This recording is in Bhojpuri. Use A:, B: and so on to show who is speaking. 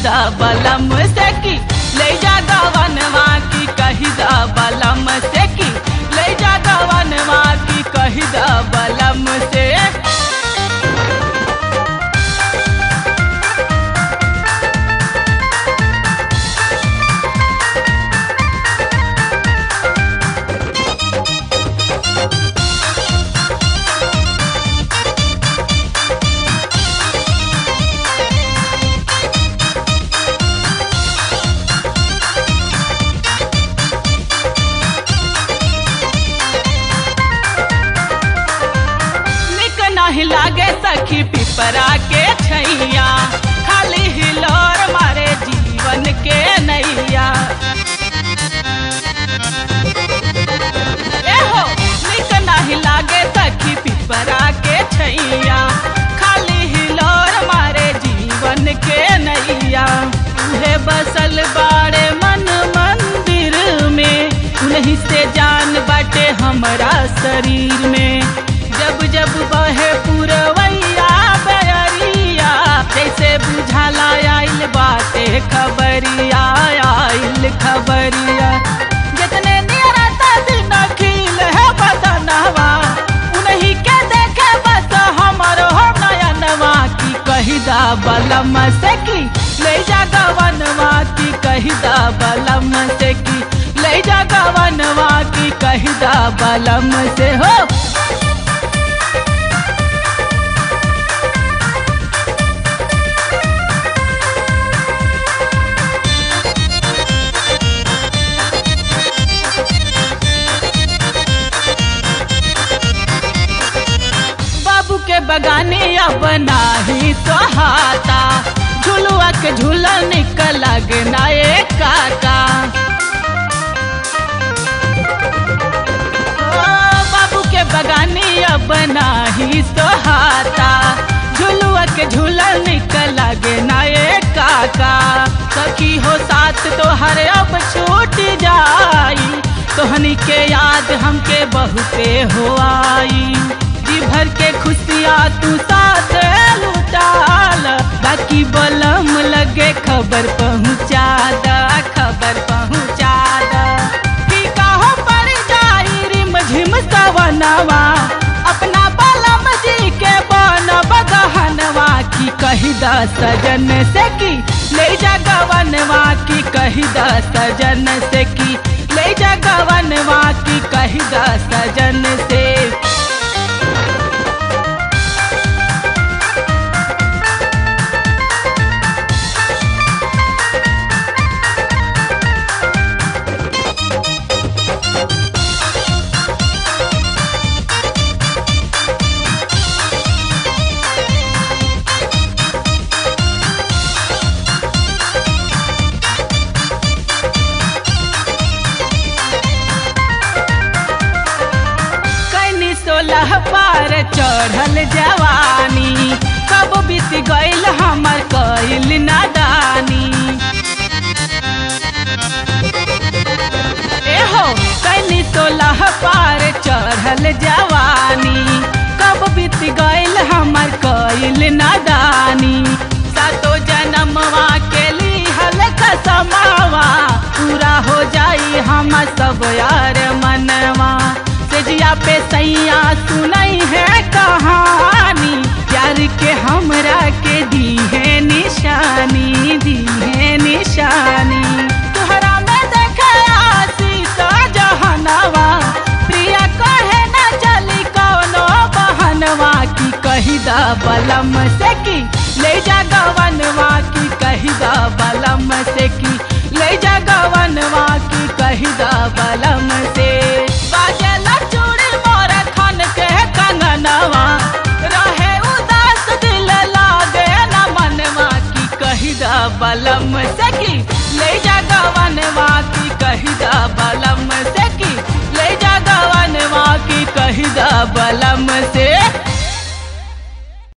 A: दा बलम से की ले जा गवनवा की कही दा बलम से की ले जा गवनवा की कही दा बलम से निक नहीं लागे सखी पिपरा के छैया खाली हिलोर मारे जीवन के नैया एहो निक नहीं लागे सखी पिपरा के छैया खाली हिलोर मारे जीवन के नैया उहे बसल बाड़े मन मंदिर में उन्हीं से जान बाटे हमारा शरीर में जब जब बहे पुरवैया बयरिया जैसे बुझाला आइल बाटे खबरिया आइल खबरिया जितने नियरता दिन खिल है बदनवा उन्हीं के देखे बस हमरो नयनवा की कही दा बलम से की ले जा गवनवा की कही दा बलम से की ले जा गवनवा की कही दा बलम से हो बाबू के बगाने अब नाही सहाता झुलुआ के झूला निकल लगना ए काका ओ, बाबू के बगाने अब नाही सहाता झुलुआ के झूला निकल लगना ए काका सखी हो साथ तो हर अब छूट जाई तोहनी के याद हमके बहुते हो आई जी भर के खुशियाँ तू साथ लुटाल बाकी बलम लगे खबर पहुँचा दा खबर पहुँचा दा कि कहो पड़ जाई रिम झिम सवनवा अपना बलम जी के बन बगहनवा की कही दा सजन से की ले जा गवनवा की कही दा सजन से की ले जा गवनवा की कही दा सजन से कैनी सोलह पार चढ़ल जवानी कब बीत गईल हमर कैल नादानी एहो कैनी सोलह पार चढ़ल जवानी कब बीत गईल हमर कैल नादानी सातो जन्मवा के लिहल कसमावा पूरा हो जाई हम सब यार मनवा सजिया पे सैया सुनई है कहानी प्यार के हमरा के दी है निशानी दी है निशानी तोहरा में देखे आशीष जहनवा प्रिया कहे न चली कौनो बहनवा की कही दा बलम से की ले जा गवनवा की कही दा बलम से की ले जा गवनवा की कही दा बलम से बाजेला चूड़ी मोर खन के कंगनवा रहे उदास दिल लागे न मनवा की कही दा बलम से की ले जा गवनवा की कही दा बलम से की ले जा गवनवा की कही दा बलम से